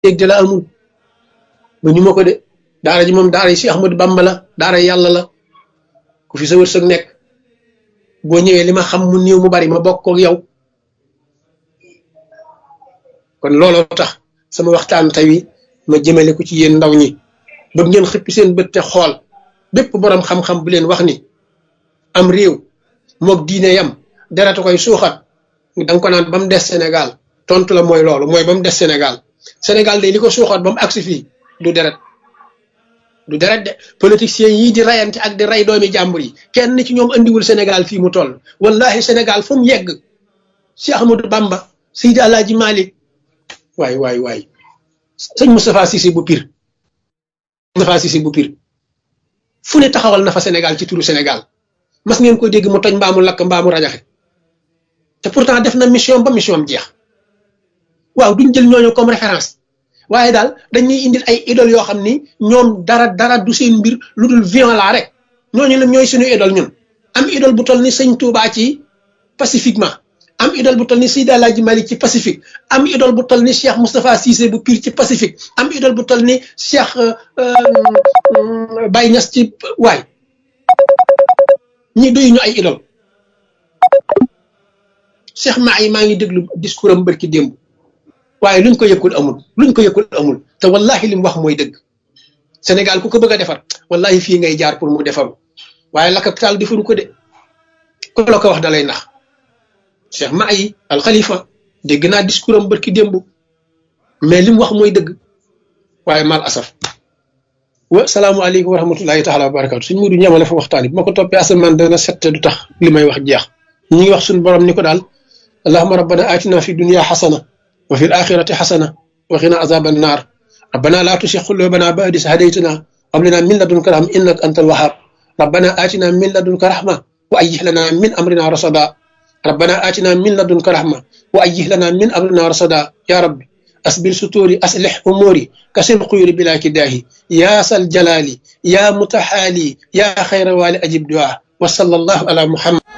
dégg de la amul ba ñu ma ko de daara ji moom daara yi si Ahmadu Bamba la daara yàlla la ku fi sa wërsëg nekk boo ñëwee li ma xam mu néew mu bari ma bokk ak yow kon looloo tax sama waxtaan tey wi ma jëmale ko ci yéen ndaw ñi ba ngeen xëppi seen bët te xool bépp borom xam-xam bu leen wax ni am réew moog diine yam deratu koy suuxat da nga ko naan ba mu des Sénégal tontu la mooy loolu mooy ba mu des Sénégal Sénégal day li ko suuxat ba mu agsi fii du deret du deret de politiciens yii di rayante ak di ray doomi jàmbur yi kenn ci ñoom andiwul Sénégal fii mu toll wallahi Sénégal fu mu yegg Cheikh Ahmadou Bamba Seydi Alaaji Malick waay waay waay sëñ Moustapha Cissé bu pire Moustapha Cissé bu pire fu ne taxawal na fa Sénégal ci turu Sénégal mas ngeen ko dégg mu toj mbaamu lakk mbaamu rajaxe te pourtant def na mission ba mission am jeex waaw duñ jël ñooñu comme référence waaye daal dañuy indil ay idole yoo xam ni ñoom dara dara du seen mbir lu dul violent rek ñooñu la ñooy suñu idole ñun am idole bu toll ni sëñ Touba ci pacifiquement am idole bu toll ni Seydi Alaaji Malik ci pacifique am idole bu toll ni Cheikh Moustapha Cissé bu pire ci pacifique am idole bu toll ni Cheikh Baye Niass ci waay ñi doyu ñu ay idole Cheikh Maay maa ngi déglu discours am bërki démb waaye luñ ko yëkkul amul luñ ko yëkkul amul te wallahi li mu wax mooy dëgg Sénégal ku ko bëgg a defar wallahi fii ngay jaar pour mu defaru waaye la capital defaru ko de ko la ko wax dalay nax Cheikh Maay al Khalifa dégg naa discours am bërki démb mais li mu wax mooy dëgg waaye mal asaf wa salaamualeykum wa rahmatullahi taala wa barakatu suñ mudu ñamale fa waxtaan bi ma ko toppee asamaan dana sette du tax li may wax jeex ñu ngi wax suñu borom ni ko daal allahuma rabbana atina fi dunia xasana wa fi alaxirati xasana wa xina azab annar rabbana la tusi qulubana ba'da is hadaytana hab lana min ladunka rahma innaka antal wahhab rabbana atina min ladunka rahma wa ayyih lana min amrina rasada rabbana atina min ladunka rahma wa ayyih lana min amrina rasada ya rabbi أسبل ستوري أصلح أموري كسر قيور بلا كداهي يا سل جلالي يا متحالي يا خير والي أجب دعاء وصلى الله على محمد